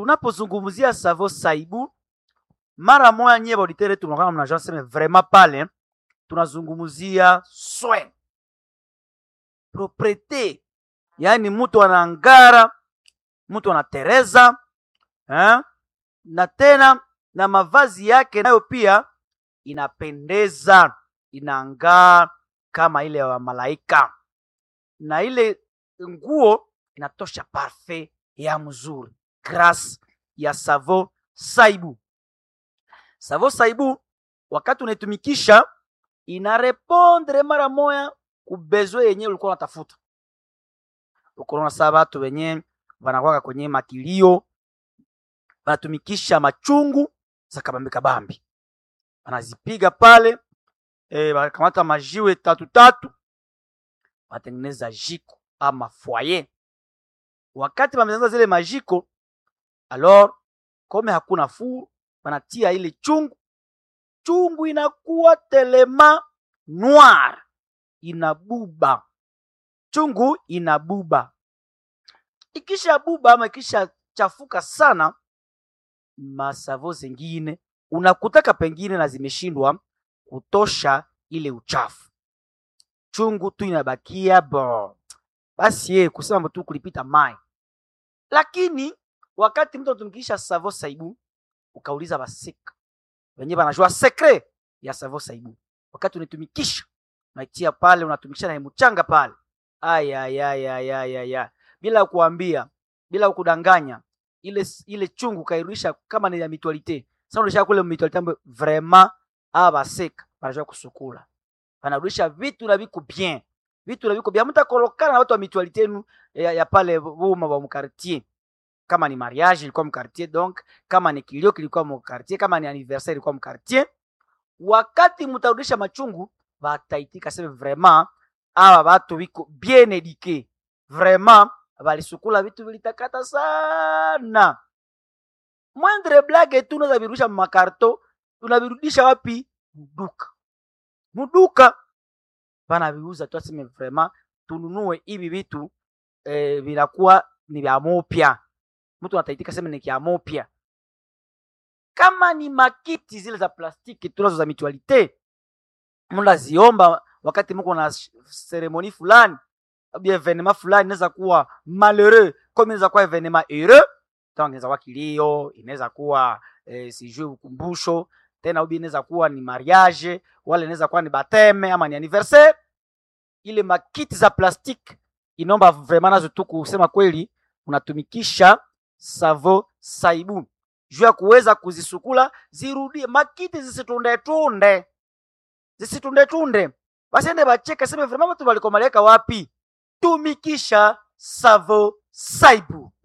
tunapozungumzia savo saibu mara moya nyie bauditere tunakaa mnajua seme vraiment pale tunazungumzia soin propriete yaani mtu anaangara mtu anatereza eh? na tena na mavazi yake nayo pia inapendeza inaangaa kama ile ya malaika na ile nguo inatosha parfait ya mzuri grâce ya savo saibu savo saibu wakati unaitumikisha inarepondre mara moya kubezwe yenye ulikuwa unatafuta ukonaona saa batu wenye wanakwaka kwenye makilio wanatumikisha machungu za kabambi kabambi wanazipiga pale e, wanakamata majiwe tatu tatu wanatengeneza jiko ama foyer wakati wametengeneza zile majiko alors kome hakuna fuu wanatia ile chungu chungu inakuwa telema noir inabuba chungu inabuba ikisha buba ama ikisha chafuka sana masavo zengine unakutaka pengine na zimeshindwa kutosha ile uchafu chungu tu inabakia bo basi ye kusema tu kulipita mai lakini wakati mtu anatumikisha savo saibu ukauliza basika wenyewe banajua sekre ya savo saibu wakati unaitumikisha unaitia pale unatumikisha na mchanga pale ayayayayaya bila kuambia bila kudanganya ile ile chungu kairudisha kama ni ya mitualite sasa unarudisha kule mitualite ambayo vraiment aba baseka banajua kusukula banarudisha vitu na viko bien vitu na viko bien mtakolokana na watu wa mitualite yenu ya, ya pale boma wa mkartier kama ni mariage ilikuwa mkartier donc kama ni kilio kilikuwa mkartier kama ni anniversaire ilikuwa mkartier wakati mtarudisha machungu bataitika sema vraiment aba batu biko bien eduque vraiment balisukula vitu vilitakata sana mwendre blage tu unaweza virudisha makarto unavirudisha wapi muduka muduka banaviuza tu aseme vraiment tununue hivi vitu eh, vinakuwa ni vya mopya mtu anataitika sema ni kya mopya kama ni makiti zile za plastiki tunazo za mitualite mnaziomba wakati mko na seremoni fulani au evenema fulani inaweza kuwa malheureux comme inaweza kuwa evenema heureux donc inaweza kuwa kilio inaweza kuwa eh, sijui ukumbusho tena ubi inaweza kuwa ni mariage wala inaweza kuwa ni bateme ama ni anniversaire ile makiti za plastique inaomba vraiment nazo tu kusema kweli unatumikisha savo saibu juu ya kuweza kuzisukula zirudie makiti zisitundetunde zisitundetunde basiende bacheka seme vraiment watu walikomaleka wapi tumikisha savo saibu